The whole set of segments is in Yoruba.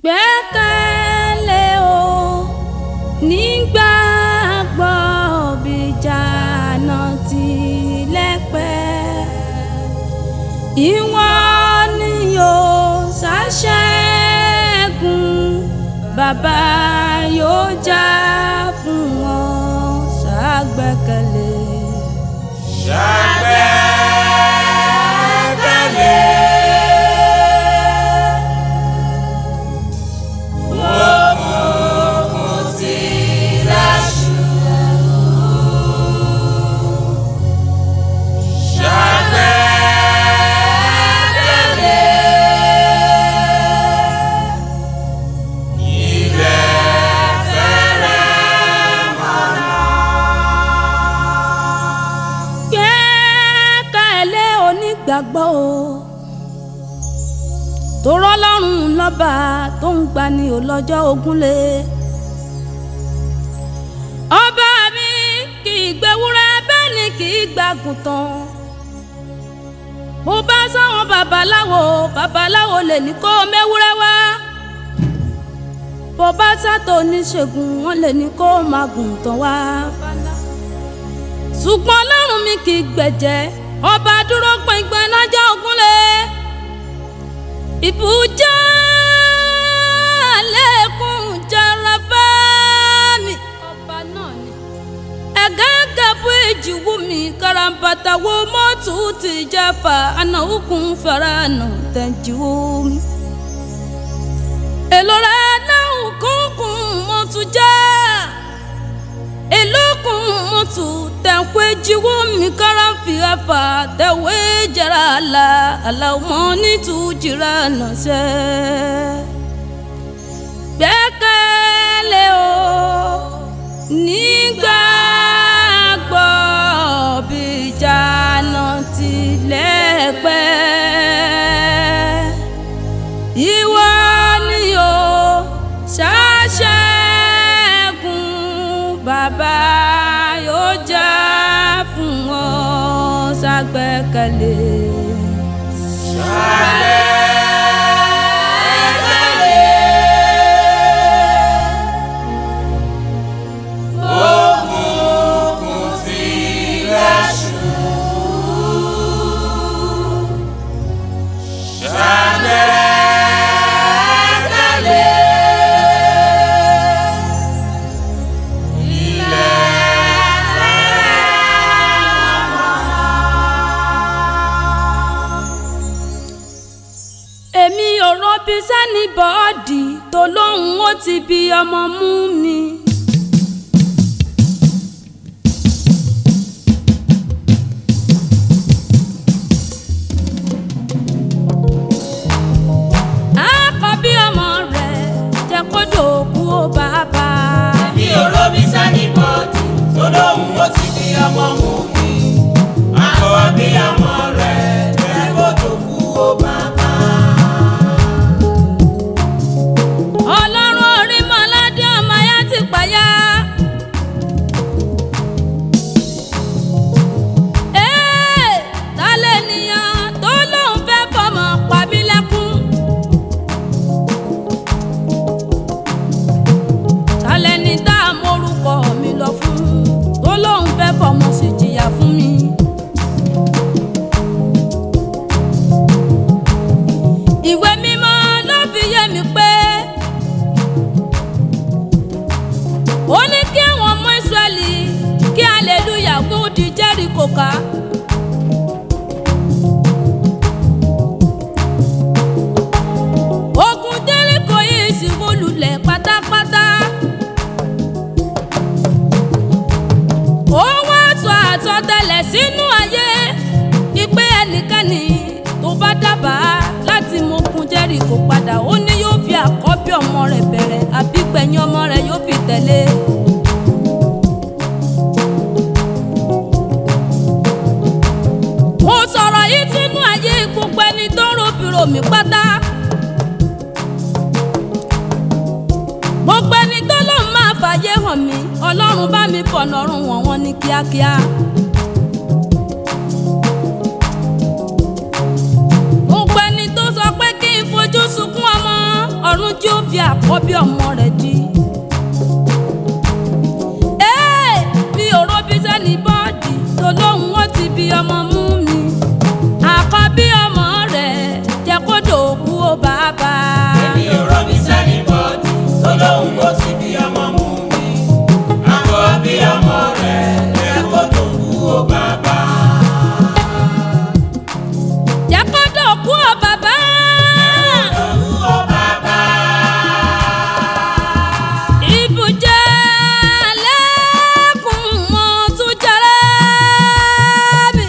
gbẹ́kẹ̀lé o nígbàgbọ́ bíjànà tilẹ̀pẹ́ ìwọ ni yóò ṣàṣẹ́gun bàbá yóò jà fún wọn ṣàgbẹ́kẹ̀lé. ṣàgbẹ́kẹ̀lé. Òkùnkùn ti láṣù. Ṣàgbẹ́kẹ̀lé. Ilẹ̀ fẹ́rẹ̀ mọ́nà. gbẹ́kẹ̀lé onígbàgbọ́ o torọ́ ọlọ́run lọ́ba tó ń gbani ò lọ́jọ́ ogúnlé ọba mi kì í gbẹwúrẹ́ bẹ́ẹ̀ ni kì í gbàgùntàn bó bá sáwọn babaláwo babaláwo lè ní kó mẹ́wúrẹ́ wá bó bá sátò oníṣègùn wọn lè ní kó máa gùntàn wá ṣùgbọ́n ọlọ́run mi kì í gbẹ̀jẹ̀ ọba dúró gbẹ̀ngbẹ̀n nájà ògúnlé ìbújá lẹ́kùn jẹrẹ bá mi. ọba náà ni. ẹ̀gẹ́gẹ́ bú ìjìwú mi karambata wo mọ́tò ti jẹ́fà àná òkun fẹ́rẹ́ àná tẹ̀jú mi. èlò rẹ̀ náà kúnkún mọ́tò jẹ́ elokun mutu tẹ̀kọ́ ejiwo mi kára fi afa tẹ̀wé jẹrà la aláwọ̀ nítú jìrà nàṣẹ́. gbẹ́kẹ̀lé o nígbàgbọ́ bíjànà tilẹ̀ pẹ́ ìwọ ni o ṣàṣẹ́gun bàbá yóò jà fún wọn ṣàgbẹ́kẹ̀lé. Òkùnkùn ti láṣù. Ṣàgbẹ́kẹ̀lé. Ilẹ̀ fẹ́rẹ̀ èmi ò rọbí sẹ́ni bọ́ọ̀dì tó lóhùn ó ti bí ọmọ mú mi. àkọ́bí ọmọ rẹ̀ jẹ́ kó dòkú ó bàbá. mi ò rómi sani bọ́ọ̀dù tó lóhùn ó ti fi ọmọ mú mi. Akọ bí ọmọ rẹ̀ jẹ́ kó tó kú ó bàbá. ọlọ́run orí mọ́ládé ọmọ ayá ti payá. Ee, ta lènìyàn tó lóun fẹ́ fọmọ pa mí lẹ́kún. Ta lẹni tá a mórúkọ mi lọ fún tó lóun fẹ́ fọmọ sì jìyà fún mi. ìwé mímọ́ ló fi yé mi pé ó ní kí àwọn ọmọ ìsírẹ́lì kí aleluya kó di jẹ́ríkò ká. ogun jẹ́ríkò yìí sì wó lulẹ̀ pátápátá. ó wá sọ àsọtẹ́lẹ̀ sínú ayé ìpè ẹnikẹ́ni tó bá dábàá láti mọ ogun jẹ́ríkò padà ó ní yóò fi àkọ́bí ọmọ rẹ̀ bẹ̀rẹ̀ àbí gbẹ̀yìn ọmọ rẹ̀ yóò fi tẹ̀lé. mo sọ̀rọ̀ yìí sínú ayé gbogbo ẹni tó ń robìrò mi pátá. gbogbo ẹni tó lóun máa fàyè hàn mí ọlọ́run bá mi fọ̀nà ọ̀run wọ̀n wọ́n ní kíákíá. gbogbo ẹni tó sọ pé kí n fojú sunkún ọmọ ọ̀run tí ó fi fi àkọ́bí ọmọ rẹ̀ di. Ee, mi ò robi sẹ́ni bọ́ọ̀dì tó lóhùn ó ti bí ọmọ mú mi. Àkọ́bí ọmọ rẹ̀ jẹ́ kó dòkú ó bàbá. èmi ò rọ́bí sẹ́ni bọ́ọ̀dù tó lóhùn ó ti bí ọmọ mú mi. àkọ́ bí ọmọ rẹ̀ ẹ kó tó kú ó bàbá. Jẹ́ kó dòkú ó bàbá. tó kú ó bàbá. Ibùjẹ́ lẹ́kùn mọ́ tún jẹ́rẹ́ mi.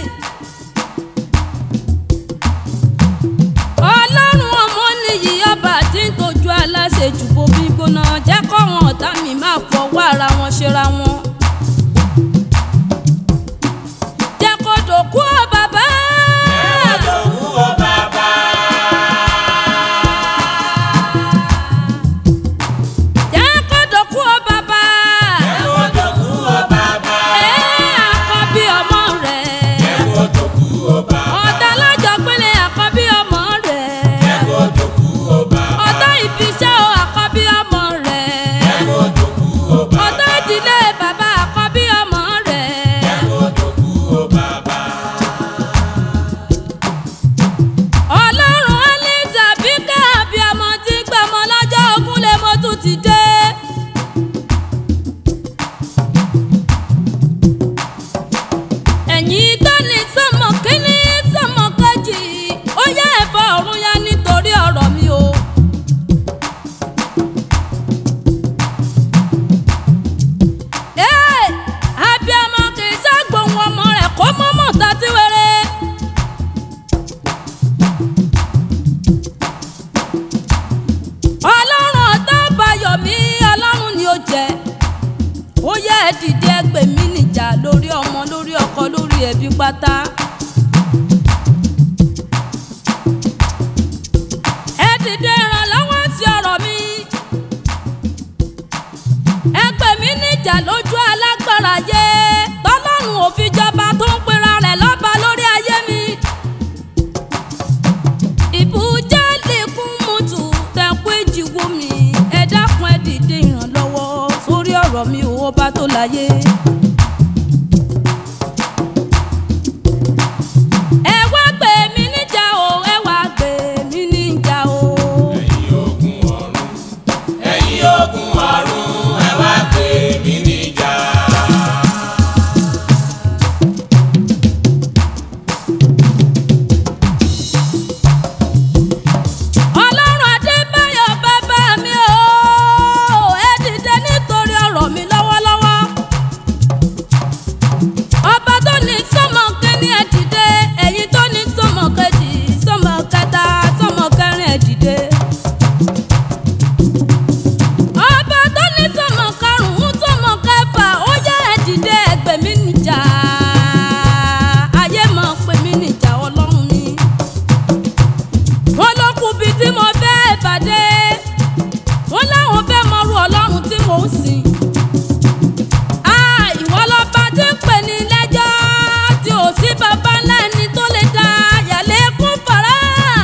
Ọlọ́run ọmọ nìyí ọba tí ń tọ́jú aláṣẹ jù bomi gbóná jẹ́ kọ́wọn ọ̀tá mi máa fọwọ́ ara wọn ṣera wọn. Jẹ́ kó dòkú ọ bàbá. ẹ kó tó kú ó bàbá. Jẹ́ kó dòkú ọ bàbá. ẹ kó tó kú ó bàbá. Ẹ àkọ́bí ọmọ rẹ̀. ẹ kó tó kú ó bàbá. ọ̀tá lọ́jọ́ pélé àkọ́bí ọmọ rẹ̀. ẹ kó tó kú ó bàbá. ọ̀tá ìfiṣẹ́ o àkọ́bí ọmọ rẹ̀. ẹ kó tó kú ó bàbá. ọ̀tá ìdílé bàbá àkọ́bí ọmọ rẹ̀. ẹ kó tó kú ó bàbá. ọlọ́run aliza bí káàbí ọmọ tí gbọmọ lọ́jọ́ ogún lè mo tún ti dé. ẹ̀yin tó ní sọ́mọ kínní sọ́mọ kejì ó yá ẹ̀fọ́ ọ̀run yá nítorí ọ̀rọ̀ mi o. Ee, abiyamọ kì í ṣàgbọ̀hún ọmọ rẹ̀ kó mọ́mọ́ tàtí wẹ́rẹ́. ọlọ́run ọ̀tá bayọ̀ mí ọlọ́run ni ó jẹ́ ó yẹ ẹ dìde ẹgbẹ́ mi níjà lórí ọmọ lórí ọkọ lórí ẹbí pátá. ẹ dìde ìrànlọ́wọ́ sí ọ̀rọ̀ mi ẹgbẹ́ mi níjà lójú alágbára yé tọ́lọ́run ò fi jọba tó ń pera rẹ̀ lọ́ba lórí ayé mi ìbújá lẹ́kún mọ́tò tẹ̀kú ìjìwò mi ẹ dákun ẹ dìde ìrànlọ́wọ́ sórí ọ̀rọ̀ mi ò bá tó láyé. ẹ wá gbé mi níjà o ẹ wá gbé mi níjà o. ẹ̀yin ogun ọ̀run ẹ̀yin ogun ọ̀run ẹ wá gbé mi níjà. ọlọ́run adébáyọ̀ bàbá mi o ẹ dìde nítorí ọ̀rọ̀ mi lọ́wọ́lọ́wọ́ ọba tó ní sọ́mọ kínní ẹ dìde ẹ̀yin tó ní sọ́mọ kejì sọ́mọ kẹta sọ́mọ kẹrin ẹ dìde ọba tó ní sọ́mọ karùn-ún sọ́mọ kẹfà ó yá ẹ dìde ẹgbẹ́ mi níjà ayé mọ̀ pé mi níjà ọlọ́run mi wọ́n ló kù bíi tí mo fẹ́ pàdé wọ́n láwọn fẹ́ mọrú ọlọ́run tí mò ń sìn. Ah, ìwọ lọ́ba tí ń pè ní lẹ́jọ́ tí ò sí bàbá ńlá ẹni tó lè dá yàlẹ́ kún fara.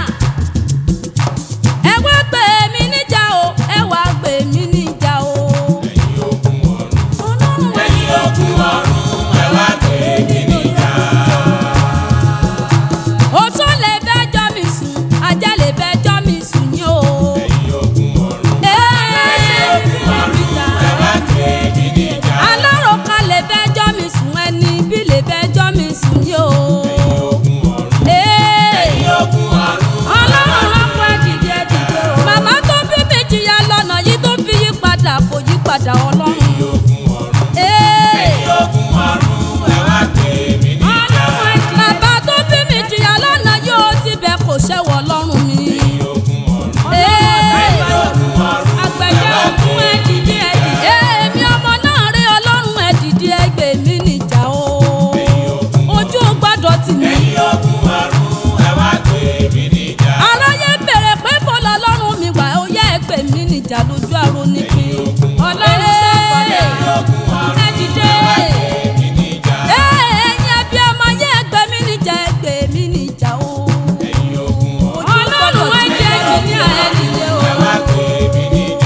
ẹ wá gbé mi níjà o ẹ wá gbé mi níjà o. ẹ̀yin ogun ọ̀run ọlọ́run wá sí ẹ̀yin ogun ọ̀run ẹ wá gbé mi níjà. oṣó lè fẹ́ jọ́ mi sùn ajá lè fẹ́ jọ́ mi sùn ní o. ẹ̀yin ogun ọ̀run ẹ̀yin ogun ọ̀run ẹ wá gbé mi níjà. aláròká lè fẹ́ jọ́ mi sùn ẹni bí lè fẹ́ jọ́ mi sùn ní o. ẹ̀yin ogun ọ̀run Ee, ẹ̀yin ogun ọ̀run ọlọ́run rọ́pò ẹ̀dìdì ẹ̀dìdì o. màmá tó bí mi jìyà lọ́nà yìí tó fi yí padà kò yí padà ọlọ́run. ẹ̀yin ogun ọ̀run Ee, ẹ̀yin ogun ọ̀run ẹ wá gbé mi níjà. ọlọ́run ẹ̀dìdì. bàbá tó bí mi jìyà lọ́nà yóò síbẹ̀ kò ṣẹ́wọ̀ ọlọ́run mi. ẹ̀yin ogun ọ̀run Ee, ẹ̀yin ogun ọ̀run àgbẹ̀jẹ̀ òkun ẹ̀dìdì ẹ̀dìdì. èmi ọmọ náà rí ọlọ́run ẹ̀dìdì ẹgbẹ́ mi níjà o. ẹ̀yin ogun ojú ò gbọ́dọ̀ tì mí. ẹ̀yin ogun ọ̀run ẹ wá gbé mi níjà. aráyé bèrè pé bó lọlọ́run mi wà ó yẹ ẹgbẹ́ mi níjà lójú àrò nípìn. ọlọ́run ẹ̀yin ogun ọ̀run ẹ dìde. ẹ wá gbé mi níjà. ẹ̀yin ẹbí ọmọ yẹ ẹgbẹ́ mi níjà ẹgbẹ́ mi níjà o. ẹ̀yin ogun ọ̀run ọlọ́run ẹ jẹ́ jù ní ààrẹ dìde o. ẹ wá gbé mi níjà.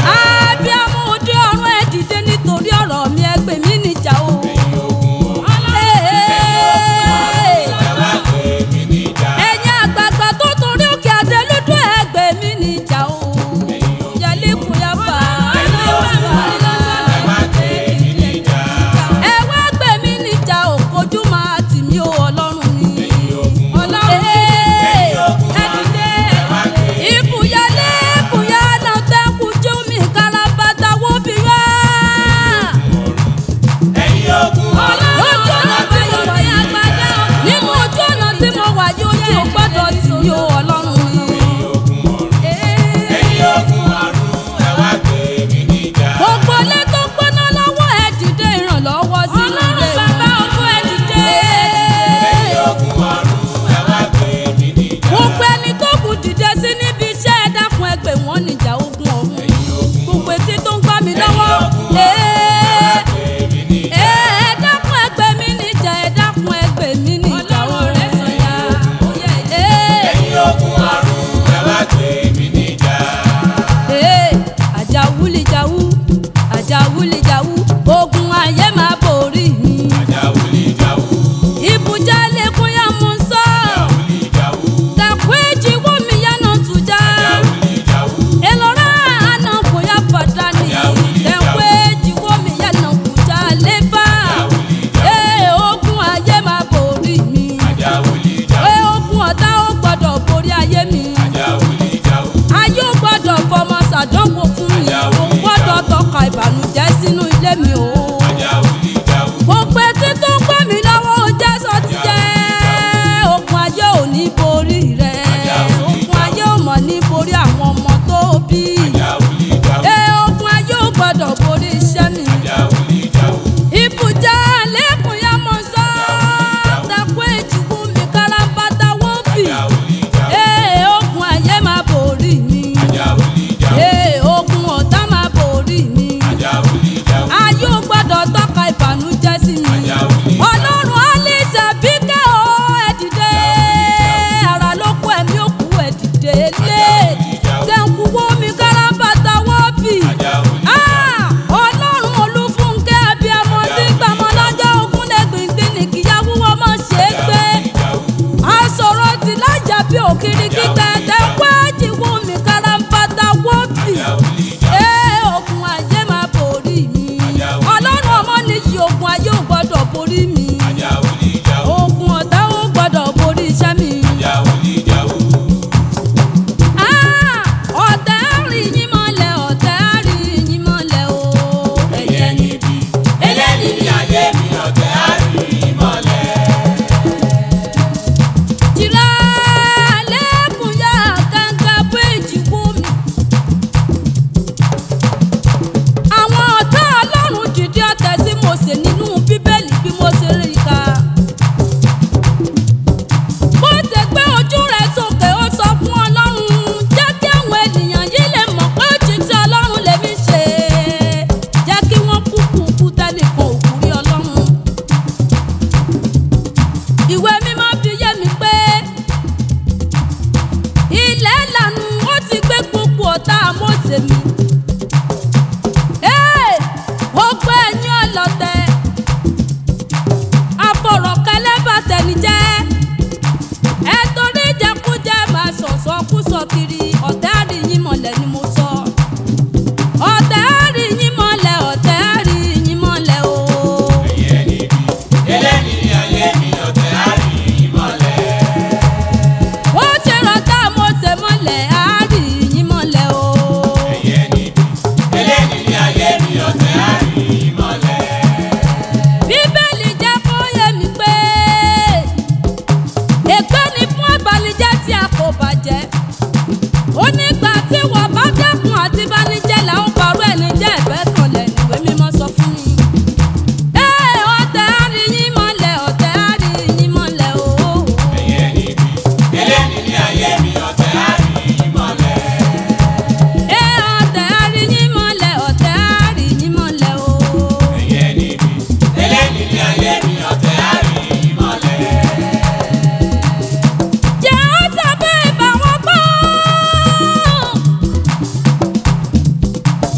abanijẹ́ là ń parọ́ ẹni jẹ́ ẹ̀fẹ́ kan lẹ̀ níwèé mímọ́ sọ fún mi. Ee, ọ̀tẹ̀ á rí yín mọ́lẹ̀, ọ̀tẹ̀ á rí yín mọ́lẹ̀ ooo. ẹ̀yin ẹni ibi eléni ní ayé mi ọ̀tẹ̀ á rí yín mọ́lẹ̀. Ee, ọ̀tẹ̀ á rí yín mọ́lẹ̀, ọ̀tẹ̀ á rí yín mọ́lẹ̀ ooo. ẹ̀yin ẹni ibi eléni ní ayé mi ọ̀tẹ̀ á rí yín mọ́lẹ̀. Jẹ́ ó tàbí ìbá wọn gbọ́.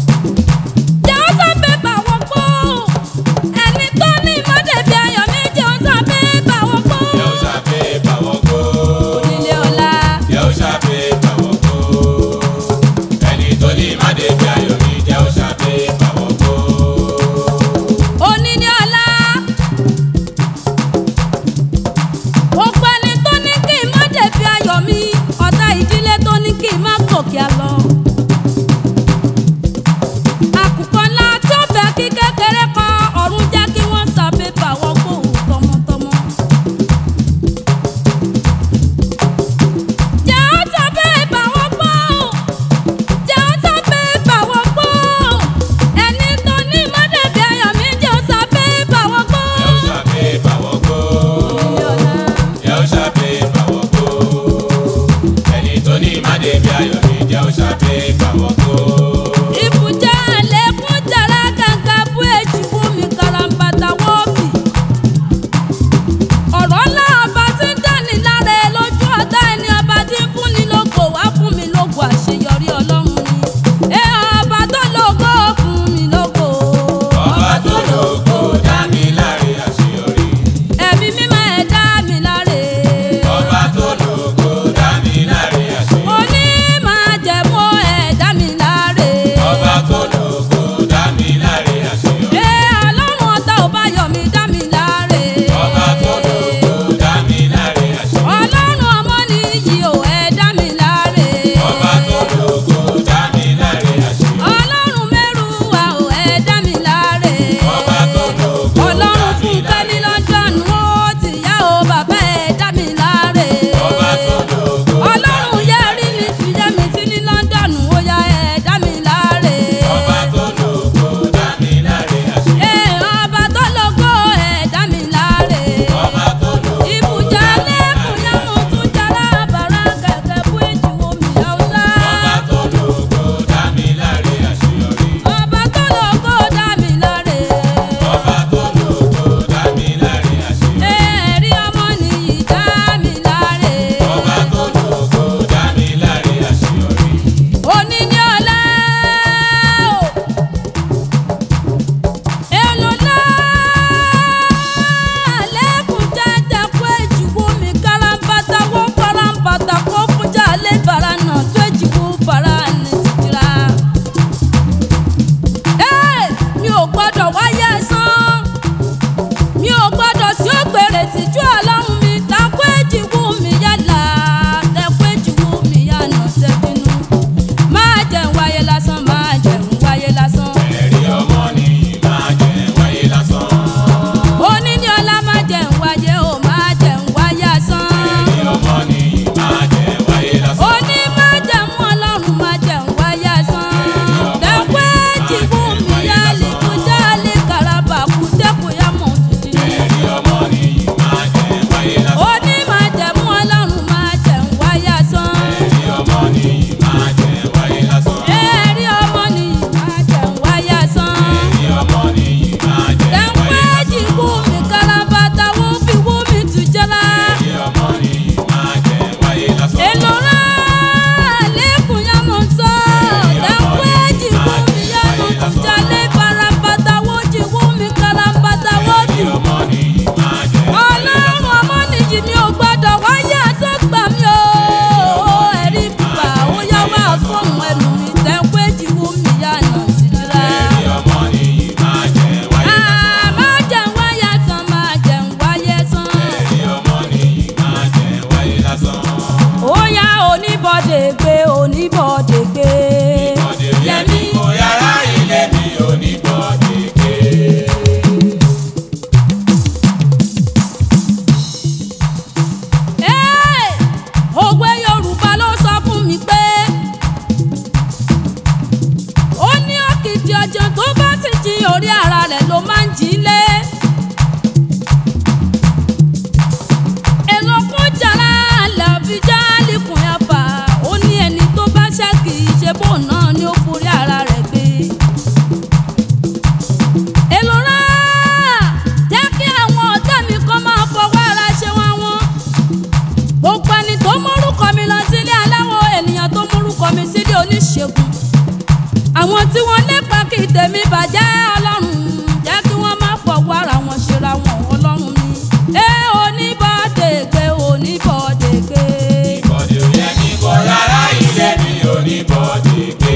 lépa kí tèmi bàjẹ́ ọlọ́run jẹ́ kí wọ́n má fọwọ́ ara wọn ṣera wọn ọlọ́run mi. ẹ oníbọ̀dé gbé oníbọ̀dé gbé. ìbọ̀dé ò yẹ kí kò rárá ilé mi ò ní bọ̀dé gbé.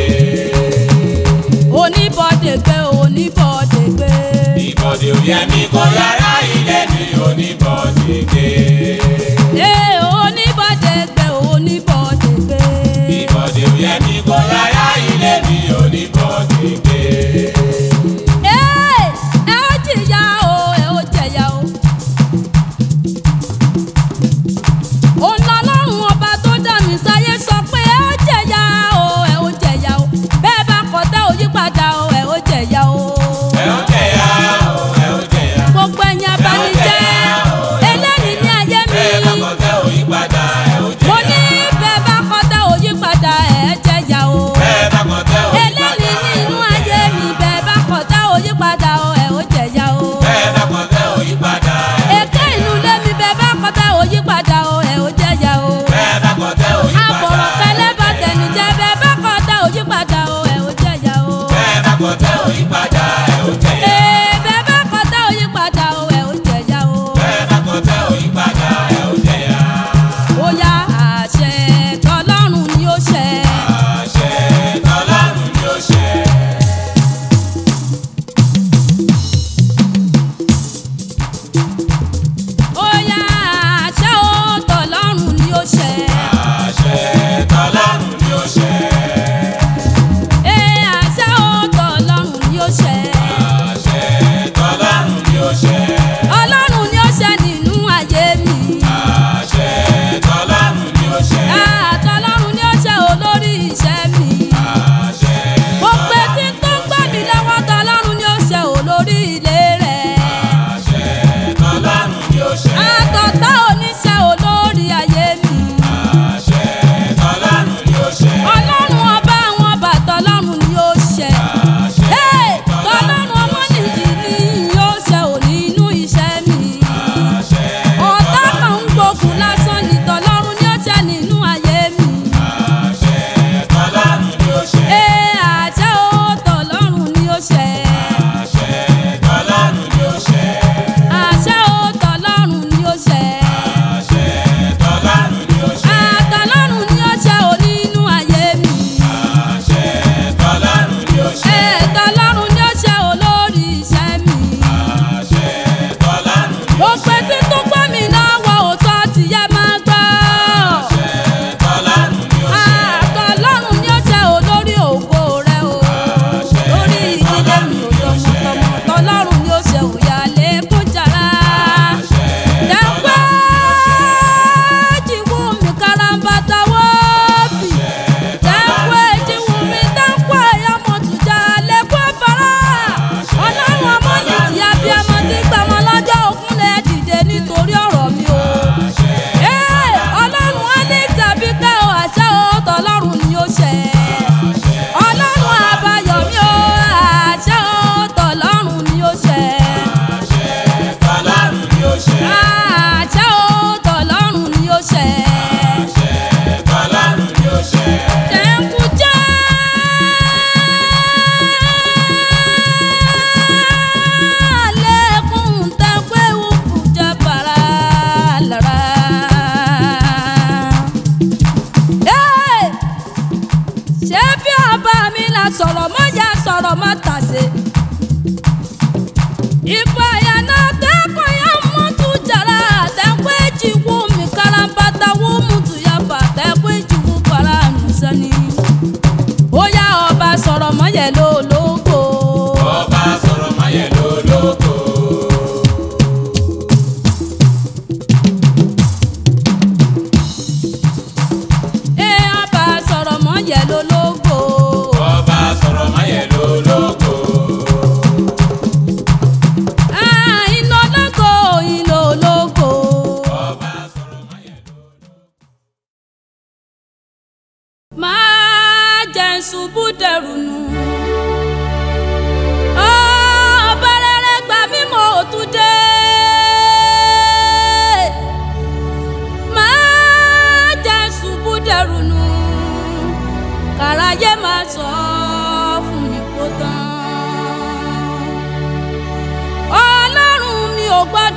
oníbọ̀dé gbé oníbọ̀dé gbé. ìbọ̀dé ò yẹ kí kò rárá ilé mi ò ní bọ̀dé gbé. ẹ oníbọ̀dé gbé oníbọ̀dé gbé. ìbọ̀dé ò yẹ kí kò rárá ilé mi ò ní bọ̀dé gbé. ẹ ẹ ó jìyà o ẹ ó jẹ̀yà o. òun lọ́lọ́run ọba tó dá mi sáyé sọ pé ẹ ó jẹ̀yà o ẹ ó jẹ̀yà o bẹ́ẹ̀ bá kọ̀ tẹ́ ò yípadà o ẹ ó jẹ̀yà o. ẹ ó jẹ̀yà o ẹ ó jẹ̀yà. gbogbo ẹ̀yin abanijẹ́ eléyìí ní ayé mi. bẹ́ẹ̀ bá kọ̀ tẹ́ ò yí padà ẹ ó mo jẹ̀yà. ní bẹ́ẹ̀ bá kọ̀ tẹ́ ò yípadà ẹ jẹ̀yà o. bẹ́ẹ̀ bá kọ̀ tẹ́ ò yí padà eléyìí ní inú ayé mi bẹ́ẹ̀ bá kọ̀ tẹ́ ò yípadà o ẹ ó jẹ̀yà o. bẹ́ẹ̀ bá kọ̀ tẹ́ ò yí padà ẹ ó èké inú ilé mi bẹ́ẹ̀ bá kọ̀ tẹ́ ò yípadà o ẹ ó jẹ̀yà o. bẹ́ẹ̀ bá kọ̀ tẹ́ ò yí padà àbọ̀rọ̀ kẹlẹ́ bá tẹ̀lé jẹ́ bẹ́ẹ̀ bá kọ̀ tẹ́ ò yípadà o ẹ ó jẹ̀yà o. bẹ́ẹ̀ bá kọ̀ tẹ́ ò yí padà ẹ ó jẹ̀yà. ee bẹ́ẹ̀ bá kọ̀ tẹ́ ò yípadà o ẹ ó jẹ̀yà o. bẹ́ẹ̀ bá kọ̀ tẹ́ ò yí padà ẹ ó jẹ̀yà. ó yá àṣẹ tọlọ́run ni ó ṣẹ. àṣẹ tọ́lọ́run ni ó ṣẹ. ó yá àṣẹ ó tọlọ́run ni ó ṣẹ. àṣẹ tọ́lọ́run ni ó ṣẹ. ee àṣẹ ó tọlọ́run ni ó ṣẹ.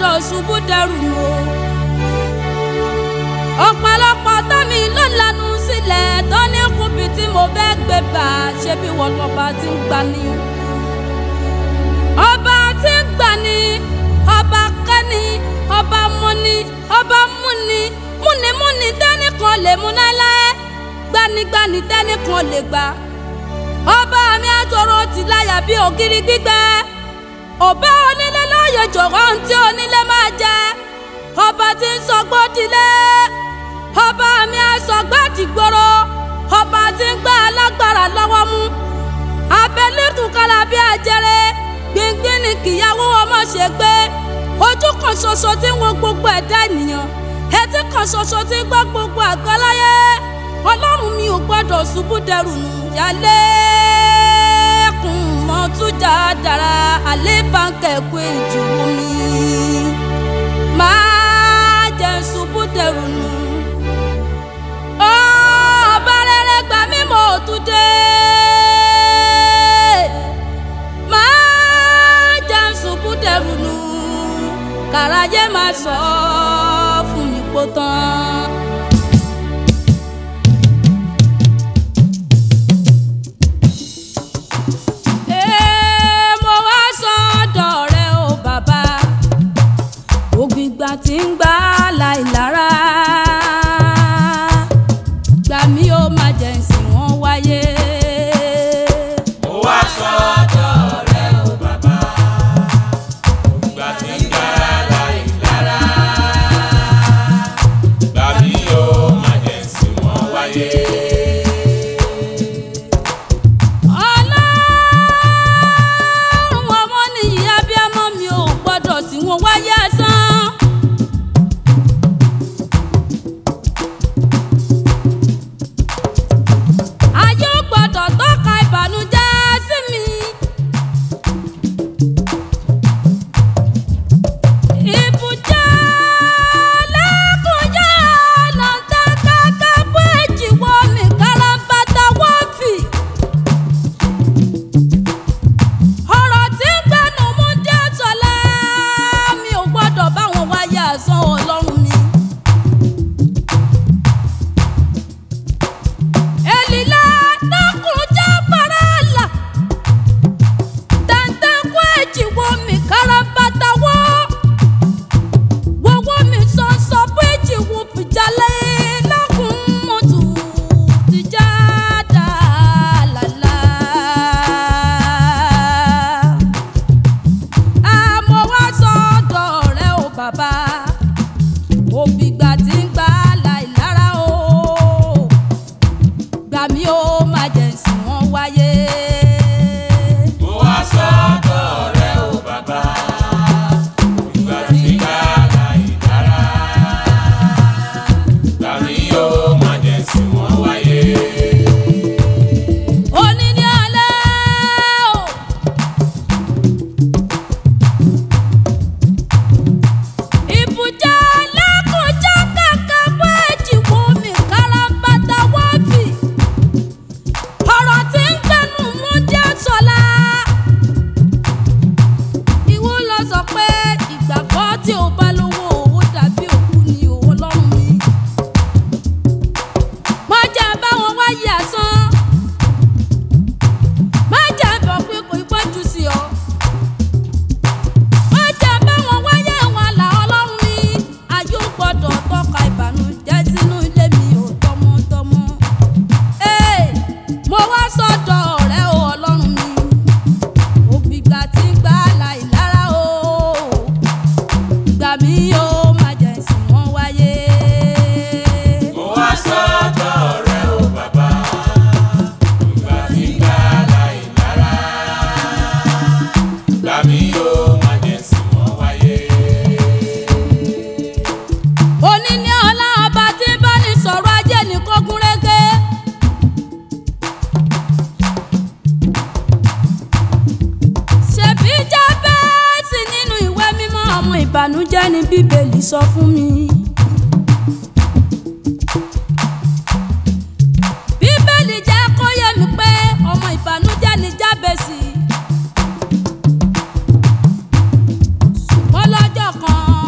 gbọ́dọ̀ ṣubú dẹrù nù o. ọ̀pọ̀lọpọ̀ tọ́mi ló lanu sílẹ̀ tó ní kùbì tí mo fẹ́ gbé gbà ṣé bí wọ́n lọ́ba ti ń gbani. ọba tí ń gbani ọba kẹ́ni ọba mọ́ni ọba múni múnimúni tẹ́nìkan lè mú láéláé gbanigbani tẹ́nìkan lè gbà. ọba mi àtọrọ ti láyà bí ògiri gbígbẹ ọba onílé láàyè jọ̀wọ́ ohun tí onílé máa jẹ ọba tí ń sọgbó dilé ọba mi àsọgbó dìgboro ọba tí ń gbá alágbára lọ́wọ́ mú abẹ́lẹ́kùn kára bí ajẹrẹ gbìngbìn ni kìyàwó ọmọ ṣe gbé ojú kan ṣoṣo tí ń wo gbogbo ẹ̀dá ènìyàn etí kan ṣoṣo tí ń gbọ́ gbogbo àgbáláyé ọlọ́run mi ò gbọ́dọ̀ ṣubú dẹrù nù yálé kún mọ́ tún dáadáa alẹ́ báńkẹ́ kú ìjùwò mi máa jẹ́ ṣubú dẹrù nù ọba rere gbà mí mọ́ tún dé máa jẹ́ ṣubú dẹrù nù kàràjé máa sọ fún mi pọ̀ tán. Ee, mo wá sọ́dọ̀ rẹ o bàbá ògbìgbà tí ń gbà láìlára gbà mí ó má jẹ́ ǹsìn wọn wáyé. mo wá sọ́dọ̀ rẹ o bàbá ìgbà tí ń gbà láì lára gbà mí o má jẹ́ sí wọn wáyé. ọlọ́run ọmọ nìyí abiyamọ mi ò gbọ́dọ̀ sí wọn wáyé asán. ayé ò gbọ́dọ̀ tọ́ka ìbànújẹ́ sí mi. ìbùjẹ́ lẹ́kùnjẹ́ lọ́ńtàkàkà bó èjì wọ́ mi káràmbátà wọ́n fì. ọ̀rọ̀ tí ń gbẹ́nu mú jẹ́ sọlá mi ò gbọ́dọ̀ bá wọn wáyé àsán ọlọ́run mi. èlìlá dákun jẹ́ bàràlà tẹ̀ǹtẹ̀kù èjìwò mi káràbátà wọ́ wọ́wọ́ mi sọ̀nsọ̀ bó èjìwò bìjàlẹ̀ lọ́kùn mọ́tò tìjà dàlálà àmọ́ wá sọ́dọ̀ rẹ o bàbá òbígbà tí ń gbà láìlára o gbà mí ó má jẹ́ ǹsìn wọn wáyé. mo wá sọ́dọ̀ rẹ o bàbá ìgbà tí ń gbà láì lára gbà mí o má jẹ́ sí wọn wáyé. òní ní alẹ́ o. ìbùjá lẹ́kùnjá kàkà bó èjìwò mi káràmbátà wọ́n fì. ọ̀rọ̀ tí ń gbẹnu mú jẹ́ sọ́la. ìwọ lọ sọ pé ìgbàgbọ́ tí o bá lówó owó dàbí òkú ni òwò lọ́rùn mi. má jẹ́ báwọn wáyé àsán má jẹ́ bọ̀ pé kò ipá jù sí ọ. má jẹ́ báwọn wáyé wọn là ọlọ́run mi. ayé ò gbọ́dọ̀ tọ́ka ìbànújẹ́ sínú ilé mi ò tọmọtọmọ. ee mo wá sọ́dọ̀ rẹ o ọlọ́run mi. òbígbà tí ń gbà láìlára o. gbà mí o má jẹ́ ìsìn wọn wáyé. mo wá sọ́dọ̀ rẹ o bàbá ìgbà tí ń gbà láì lára gbà mí o má jẹ́ sí wọn wáyé. òní ní ọlá ọba tí bá ní sọ̀rọ̀ ajé ní kógún régé. ṣèbí jábẹ́ẹ̀sì nínú ìwé mímọ́ ọmọ ìbànújẹ́ ni bíbélì sọ fún mi. bíbélì jẹ́ kó yé mi pé ọmọ ìbànújẹ́ ni jábẹ́sì. ṣùgbọ́n lọ́jọ́ kan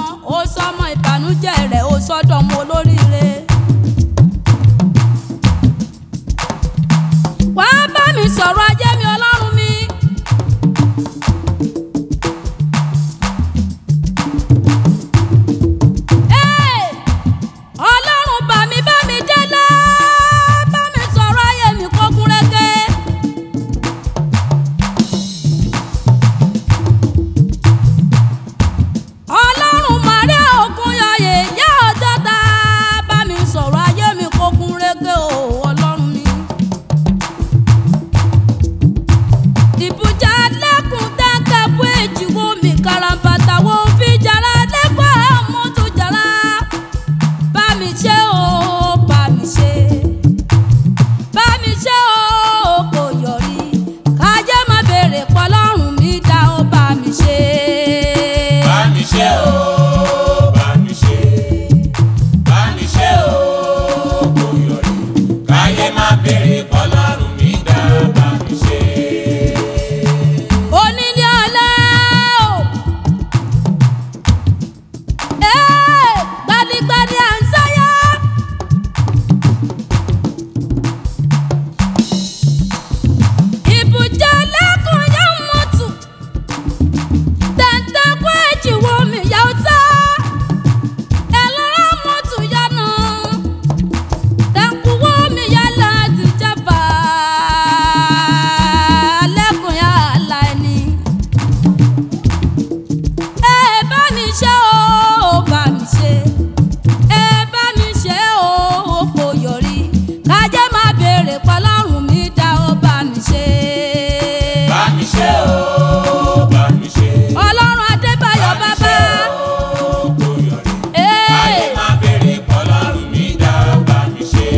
ṣe o bá mi ṣe. ọlọ́run adébáyọ̀ bàbá kò yọrí. ee ayé máa béèrè pọ́lọ́run mi dá bá mi ṣe.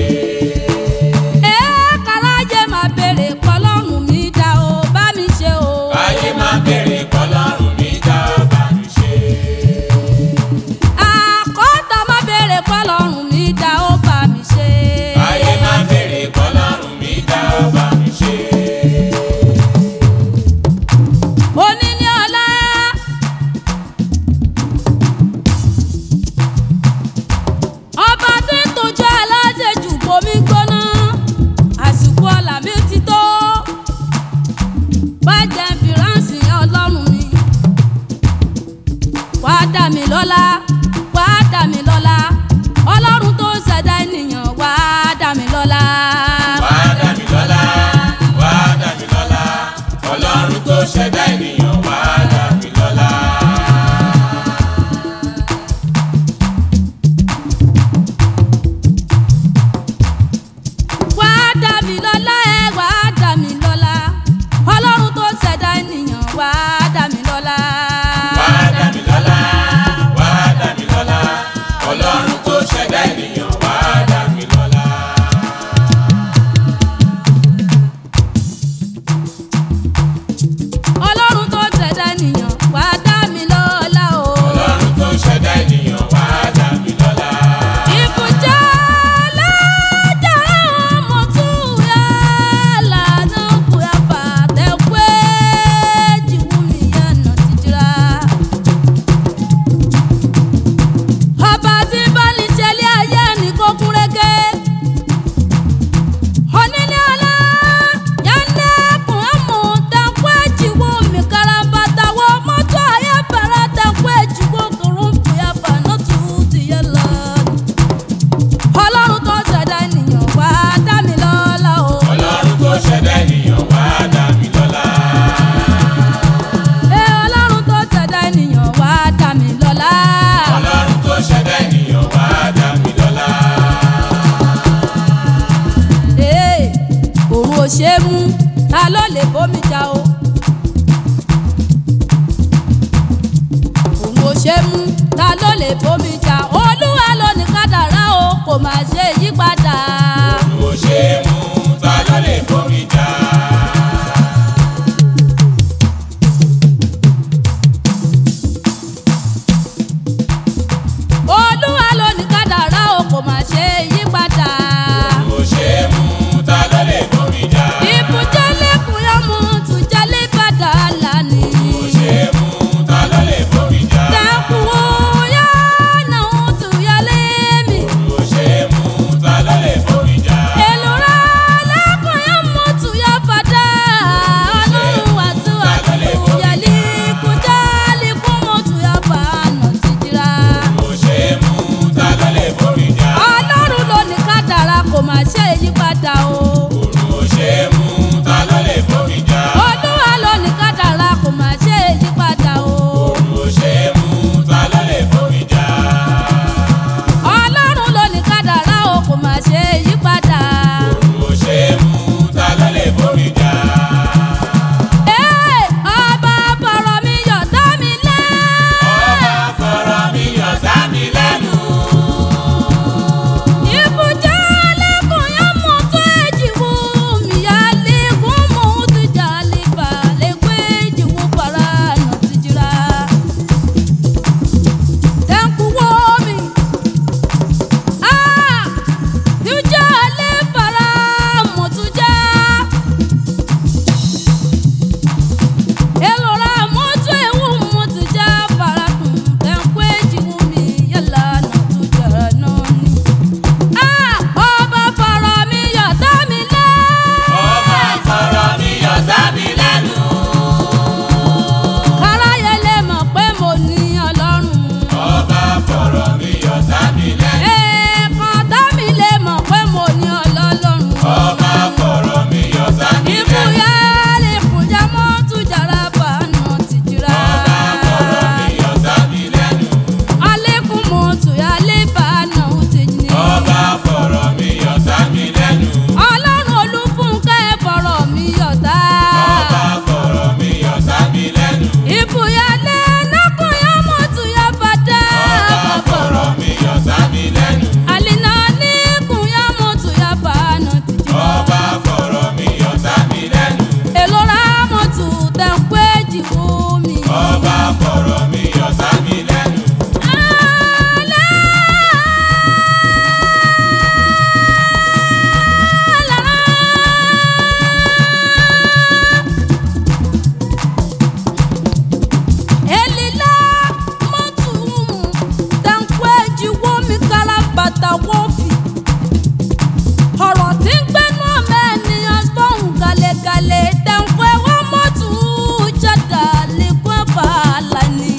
ee kàráyé máa béèrè pọ́lọ́run mi dá o bá mi ṣe o. ayé máa béèrè pọ́lọ́run mi dá bá mi ṣe. àkọ́tà máa béèrè pọ́lọ́run mi dá o bá mi ṣe. ayé máa béèrè pọ́lọ́run mi dá bá mi ṣe. oníní ọlá. ọba tí ń tọ́jú aláṣejù bomi gbóná àsìkò ọ̀la mi ti tó bàjẹ́ fìránṣì ọlọ́run mi wàá dà mí lọ́lá wàá dà mí lọ́lá ọlọ́run tó ṣẹ̀dá ènìyàn wàá dà mí lọ́lá. wá dá mi lọ́lá wá dá mi lọ́lá ọlọ́run tó ṣẹ̀dá ènìyàn wá dá mi lọ́lá. wàá dà mí lọ́lá ẹ wàá dà mí lọ́lá ọlọ́run tó ṣẹ̀dá ènìyàn wàá dà mí lọ́lá. wá dá mi lọ́lá wá dá mi lọ́lá ọlọ́run tó ṣẹ̀dá ènìyàn wá dá mi lọ́lá. ọlọ́run tó ṣẹ̀dá ènìyàn wàá dà mí lọ́lá o. ọlọ́run tó ṣẹ̀dá ènìyàn wá dá mi lọ́lá. ìbùjá lọ́jà ọmọ tún yà lànà kúyà fàtẹ́wé jìwú mi yànnà tìjìrà. ọba tí bá ní ṣẹlẹ̀ ayé ní kó kún régé. onílé ọlá yánnẹ́kùn ẹ̀mú tẹ́kọ̀ ẹ̀jìwó mi karambata wọ mọ́tò ayé bẹ̀rẹ̀ tẹ́kọ̀ ẹ̀jìwó kòrò fúyà fànà tù ti yẹ lọ. ọlọ́run tó ṣẹ̀dá ènìyàn wá dá mi lọ́lá o. ọlọ́run tó ṣẹ̀dá ènìyàn wá dá mi lọ́lá. ẹ ọlọ́run tó ṣẹ̀dá ènìyàn wá dá mi lọ́lá. ọlọ́run tó ṣẹ̀dá ènìyàn wá dá mi lọ́lá. Ee, òun ò ṣe é mú ta ló lè bómi jà o. òun ò ṣe é mú ta ló lè bómi jà olúwa ló ní kádàrá o kò má ṣe yípadà. kò ṣe é mú ta ló lè bomi jà. olúwa ló ní kádàrá o kò má ṣe yípadà. kò ṣe é mú ta ló lè bomi jà. ìbùjẹ́lẹ̀kùn yọmú tùjẹ́lẹ̀ padà lánìí. kò ṣe é mú ta ló lè bomi jà. tẹ̀kùn ó yá náà tùyẹ́lẹ̀ mi. kò ṣe é mú ta ló lè bomi jà. èlùrà èjì wo mi. ọba fọ̀rọ̀ mi yọ sámi lẹ́nu. Elila mọ́tò tẹ̀kọ́ èjì wo mi kára bàtà wọ́ọ̀fì. ọ̀rọ̀ tí ń gbẹ́nu ọmọ ènìyàn gbọ́hùn gàlẹ́gàlẹ́ tẹ̀kọ́ ẹ̀wọ́ mọ́tò jàdá lẹ́kọ́ bàálà ni.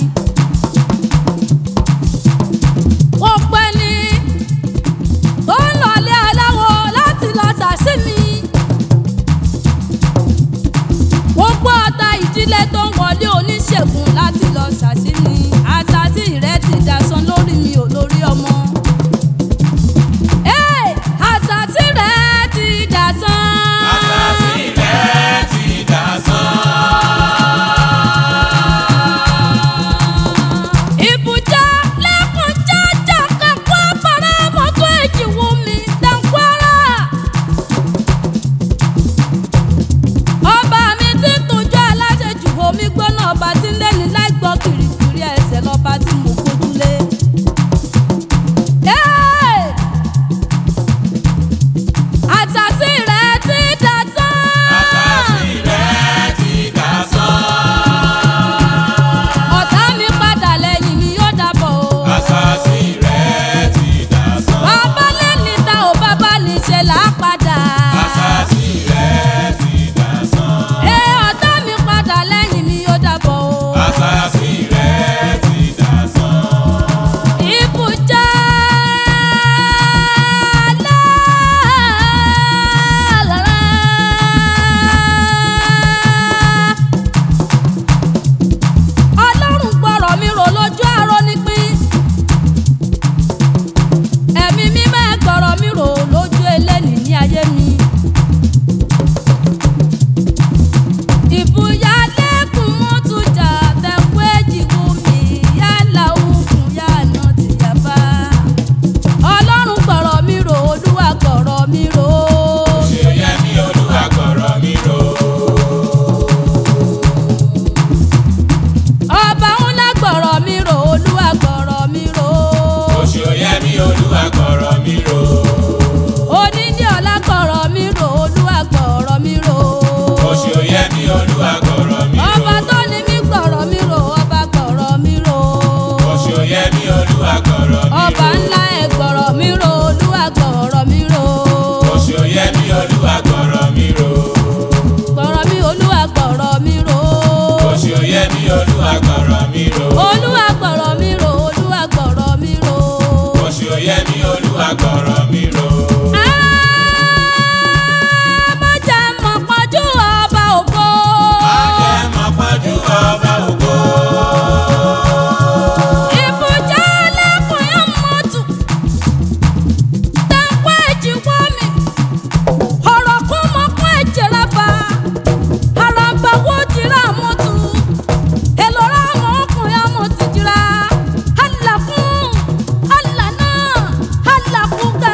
ọ̀pẹ ni tó ń lọlé aláwọ̀ láti lọ sàṣì mi. gbogbo ọ̀tá ìdílé tó ń wọlé oníṣègùn láti lọ ṣàṣì ni àṣàṣì rẹ ti dasán lórí mi ò lórí ọmọ. Hey, àṣàṣì rẹ ti dasán. àṣàṣì rẹ̀ ti dà sán. Ìbùjá lẹ́kùn jájà kankan para mọ́tò èjì wù mí dàgbára. Ọba mi ti tójú aláṣejù omi gbóná ọba tí ń lẹ́ni láì gbọ́ kìrìkìrì ẹsẹ̀ lọ́ba tí mo gbójúlé. Hey! Àṣàṣì rẹ̀ ti dà sán. àṣàṣì rẹ̀ ti dà sán. Ọ̀tá mi padà lẹ́yìn mi yóò dàbọ̀ o. àṣàṣì rẹ̀ ti dà sán. Bàbá lẹ́ni ta ò bàbá ní ṣe là á padà. àṣàṣì rẹ̀ ti dà sán. Ẹ ọ̀tá mi padà lẹ́yìn mi yóò dàbọ̀ o. àṣàṣì rẹ̀ ti dà sán. Ìbùjá lára. Ọlọ́run gbọ́rọ̀ mi rò lójú àárọ̀ nípín. Ẹ̀mí mímọ́ ẹ̀ gbọ́rọ̀ mi rò lójú eléni ní ayé mi. Ìbúyá lẹ́kùn mọ́ tún jà tẹ̀kú èjì wù mí yálà òkun yànà tìyàbá. Ọlọ́run gbọ́rọ̀ mi rò olúwa gbọ́rọ̀ mi rò. ṣe yẹ mí olúwa gbọ̀rọ̀ mi rò. Ọba ńlá gbọ́rọ̀ mi rò olúwa gbọ́rọ̀ mi rò. oṣù yẹ mí olúwa gbọ̀rọ̀ mi rò. Onídìí ọlá gbọ́rọ̀ mi rò olúwa gbọ́rọ̀ mi rò. oṣù yẹ mí olúwa gbọ̀rọ̀ mi rò. Ọba tó ní mí gbọ́rọ̀ mi rò ọba gbọ́rọ̀ mi rò. oṣù yẹ mí olúwa gbọ̀rọ̀ mi rò. Ọba ńlá ẹ̀ gbọ́rọ̀ mi rò olúwa gbọ́rọ̀ mi rò. oṣù yẹ mí olúwa gbọ̀rọ̀ mi rò. gbọ̀rọ̀ mi olúwa gbọ̀rọ̀ mi rò oṣù yẹ mí olúwa gbọ̀rọ̀ mi rò. olúwa gbọ̀rọ̀ mi rò olúwa gbọ̀rọ̀ mi rò. oṣù yẹ mí olúwa gbọ̀rọ̀ mi rò. mọ̀jà mọ̀ pọ̀jù ọba ògo. ajẹ́ mọ̀ pọ́njú ọba ògo. ìbùjá lẹ́kùn yẹn mọ̀tù. tẹ̀kọ́ ẹ̀jì wọ́ mi. ọ̀rọ̀ kún mọ́ kún ẹ̀jẹ̀ rábà. àràbà wo jìrà mọ́tò. èlò ra mọ́ ọkùnrin ọmọ ti jìrà. àlàkùn àlànà àlàkùn gà.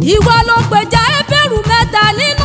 ìwọ ló gbèjà ẹbẹ̀rù mẹ́ta nínú